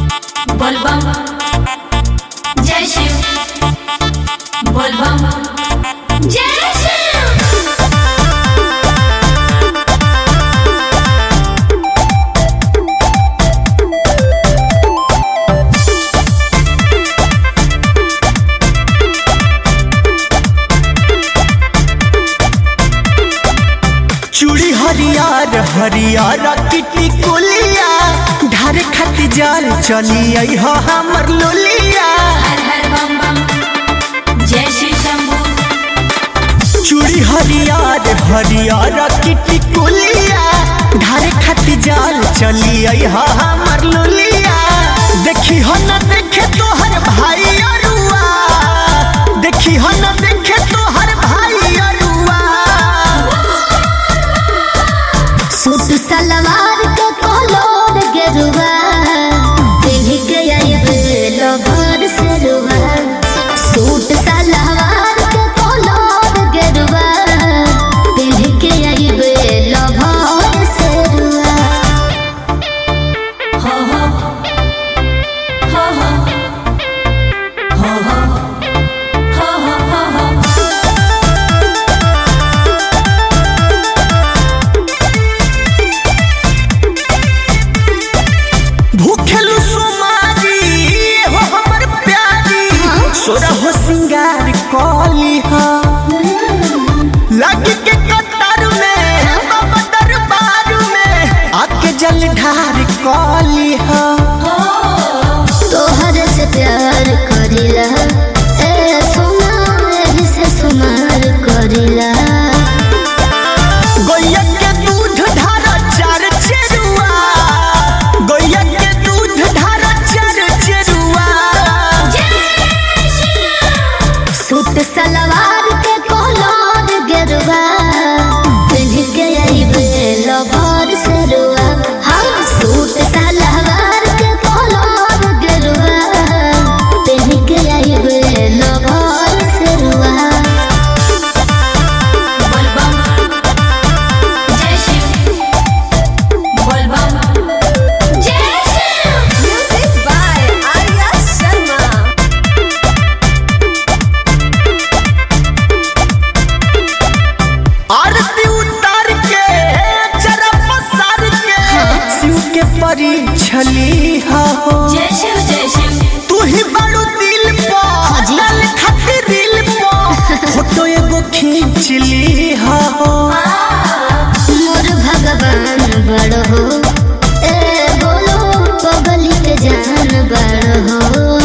बोलबम जय शिव बोलबम जय शिव चूड़ी हरियर हरियर किटी कुलिया ढारे खाती जाल चली आई हो हमर लोलिया हर हर बम बम जय श्री शंभू चूड़ी हरियर हरियर किटी कुलिया ढारे खाती जाल चली आई हो हमर लोलिया देखी हो न देखे तोहर भाई अरुआ देखी हो न देखे तोहर भाई अरुआ सूट सलवार के कलर गेरुआ पिन्ह के आइबे लभर सेरुआ सूट सलवार के कलर गेरुआ पिन्ह के आइबे लभर सेरुआ हो हो हो हो हो हो हो हो हो हो भूखेलु सुमारी हो हमर प्यारी सोरा हो सिंगार कली हा लग के कतार में बाबा दरबार में आके जल ढार कली हा तोहर से प्यार करिला ए सोना एही से सुमार करिला गैया के दूध ढार चार चेरुआ गैया के दूध ढार चार चेरुआ सूट सलवार के कलर गेरुआ पिन्ह के आइबे लभर सेरुआ हाँ सूट सलवार के कलर गेरुआ पिन्ह के आइबे लभर सेरुआ बोलबम जय शिव बोलबम जय Shiv Music by Arya Sharma. आरती उतार के जरा पसार के शिव के परी छली हो जय शिव जय शिव तू ही बड़ू दिल पो हाजी। डाल खातिर दिल पो फोटो एगो खींच ली हो मोर भगवान बड़ हो ए बोलो पगली के जान बड़ हो